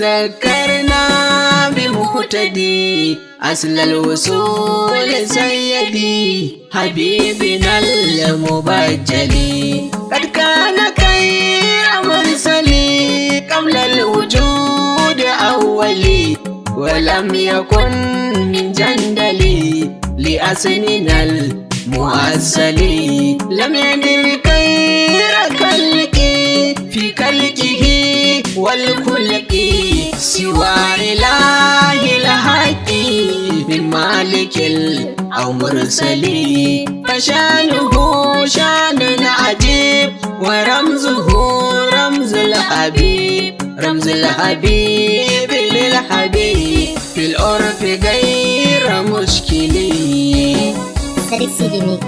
تذكرنا بمهتدي أصل الوصول سيدي حبيبنا المبجل قد كان خير مرسلي قبل الوجود أولي ولم يكن من جندلي لأسننا المؤسلي لم يدر خير خلقي في خلقه والخلق سوى إله الحق من مالك أو مرسلي فشانه شان عجيب ورمزه رمز الحبيب رمز الحبيب للحبيب في العرف غير مشكل Sadiq CD Mix.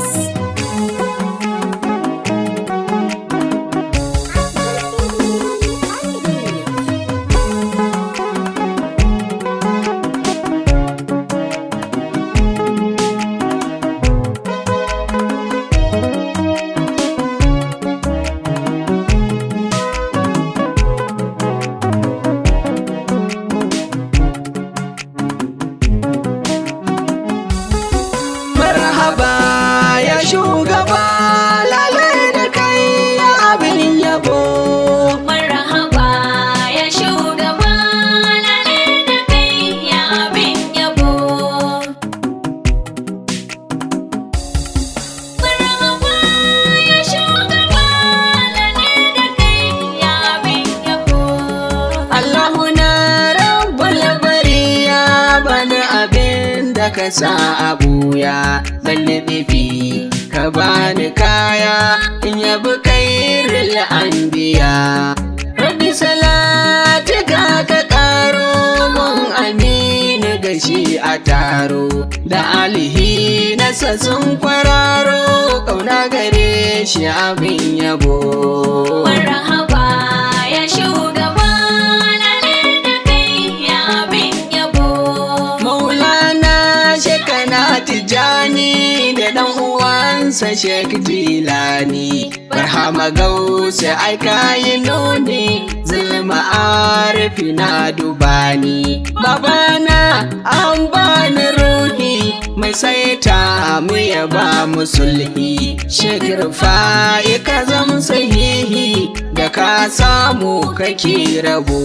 marhaba ya shugaba lalai da kai ya abin yabo Marhaba ya shugaba lalle da kai ya abin yabo. Marhaba ya shugaba lalle da kai ya abin yabo. Allahu na rabbul bariya bani abin da ka sa a buya zan nufi ka bani kaya in yabi kairil anbiya rabbi salati ka ka karo mun aminu gashi a taro da alihi nasa sun kwararo kauna gare shi abin yabo Marhaba ya shugaba lalle da kai ya abin yabo. Maulana shekana tijani da ɗan uwansa Sheikh Jilani Barhama gausa aika yi nuni zulma arifi na dubani Babana an bani ruhi mai saita mu ya ba mu sulhi Sheikh Rufai ka zam sahihi da ka samu kake rabo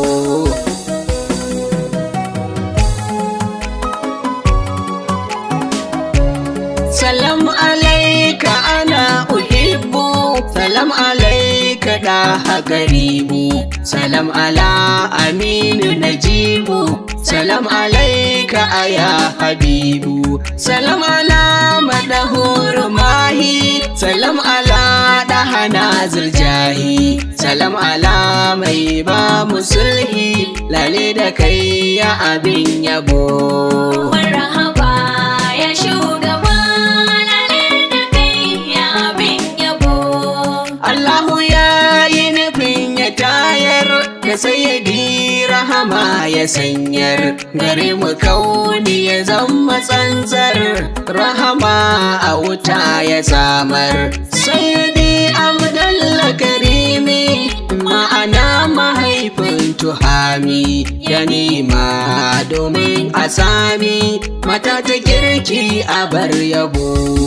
Salam alaika ana uhibbu Salam alaika da garibu Salam ala aminu najibu Salam alaika aya habibu Salam ala madahur mahi Salam ala dahana zirjahi Salam ala mai ba musulhi Lale da kai ya abin yabo Marhaba ya shugaba lalle da kai ya abin yabo. Allahu ya yi nufin ya tayar da sayyadi rahama ya sanyar gare mu kauni ya zama tsantsar rahama a wuta ya samar sayyadi abdalla karimi ma'ana mahaifin tuhami ya nema domin a sami mata ta kirki a bar yabo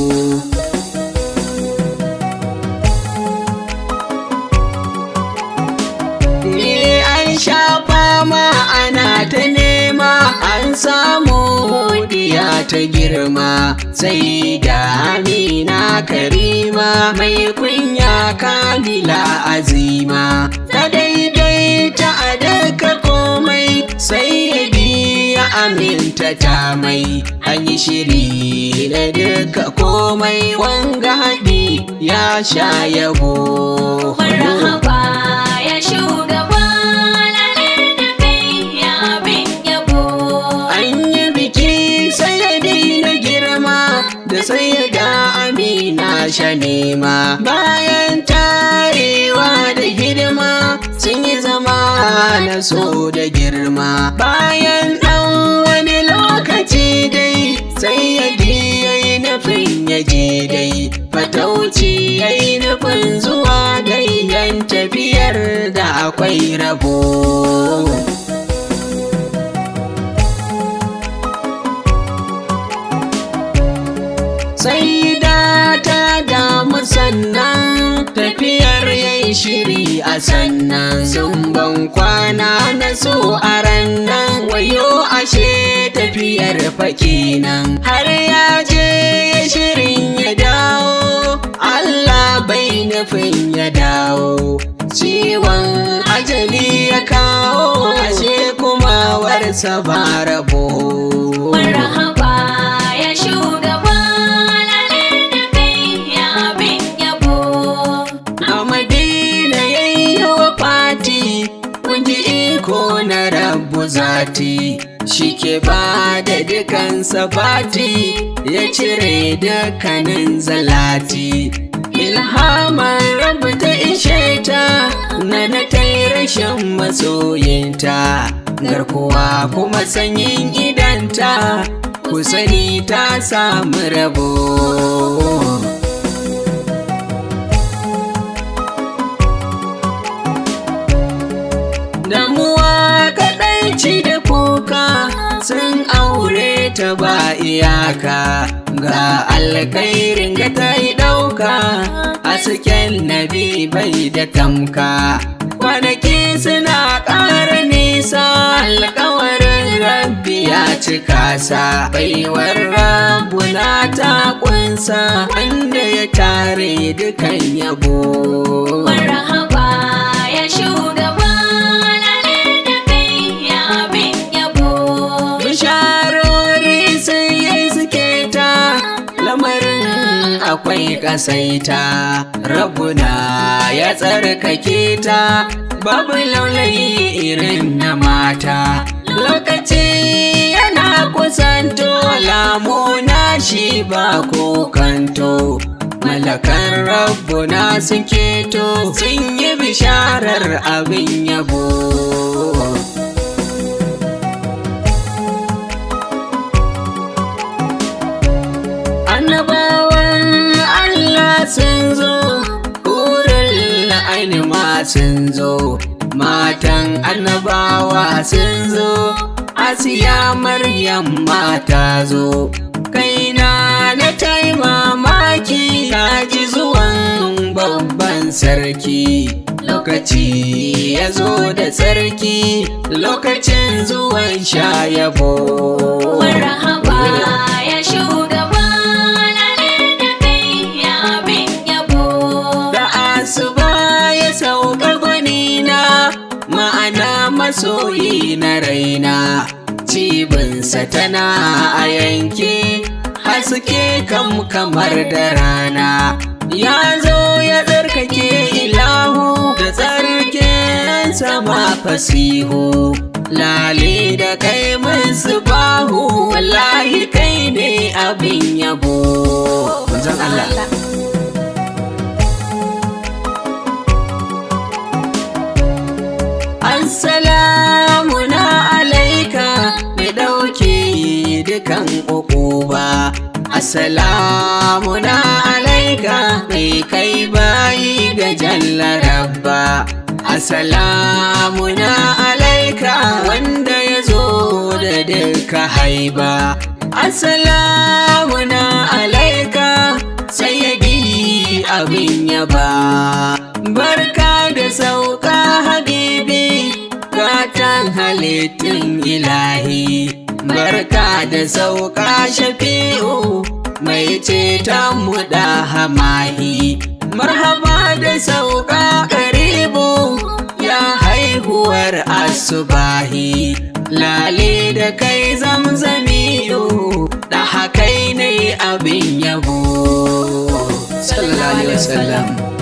Ni an sha fama ana ta nema an samu diya ta girma sai da amina karima mai kunya kamila azima ta daidaita a daga komai sai ya biya aminta ta mai an yi shiri na duka komai wanga haɗi ya sha yabo Marhaba ya shugaba lalle da kai ya abin yabo. An yi biki sayadi na girma da sayada amina shanima bayan tarewa da hidima sun yi zama na so da girma bayan ɗan wani lokaci dai sayyadi ya yi nufin ya je dai fatauci ya yi nufin zuwa dai yan tafiyar da akwai rabo sai da ta damu sannan tafiyar yayi shiri a sannan sun ban kwana na so a rannan wayo ashe tafiyar fakinan har ya je shirin ya dawo Allah bai nufin ya dawo ciwon ajali ya kawo ashe kuma warsa ba rabo Marhaba ya shugaba lale da kai ya bin yabo. a madina yayyo fati kun ji iko na rabu zati shi ke ba da dukan sabati ya cire dukkanin zalati ilhamar rabu ta ishe ta na na ta yi rashin masoyinta garkuwa kuma sanyin idanta ku sani ta samu rabo damuwa kaɗaici da kuka sun aure ta ba iyaka ga alkhairin ga ta yi ɗauka a cikin nabi bai da tamka kwanaki suna ƙara nisa alkawarin rabbi ya cika sa baiwar rabbuna ta kunsa wanda ya tare dukan yabo Marhaba ya shugaba lale da kai ya bin yabo. bisharori sun yi suke ta lamarin akwai kasaita rabuna ya tsarkake ta babu laulayi irin na mata lokaci yana kusanto lamuna shi ba kokanto malakan rabbuna suke to sun yi bisharar abin yabo annabawan Allah sun zo wurin la'aini ma sun zo matan annabawa sun zo asiya maryam ma ta zo kaina na tai mamaki na ji zuwan babban sarki lokaci ya zo da sarki lokacin zuwan sha yabo Marhaba ya shugaba lale da kai ya bin yabo. da asuba ya sauka gwanina ma'ana masoyi na raina cibinsa tana a yanke haske kam kamar da rana ya zo ya tsarkake ilahu da tsarkin sama fasihu lale da kai musu bahu wallahi kai ne abin yabo manzon Allah Assalamu na alaika mai ɗauke dukan ukuba. Assalamu na alaika mai kai bayi ga jalla rabba. Assalamu na alaika wanda ya zo da duka haiba. Assalamu na alaika sayyadi abin yaba. Barka da sauka habibi gatan halittun ilahi. Barka da sauka shafi'u mai ceton mu da hamahi. Marhaba da sauka karibu ya haihuwar asubahi. Lale da kai zamzamiyu da hakai ne abin yabo. Sallallahu Alaihi Wasallam.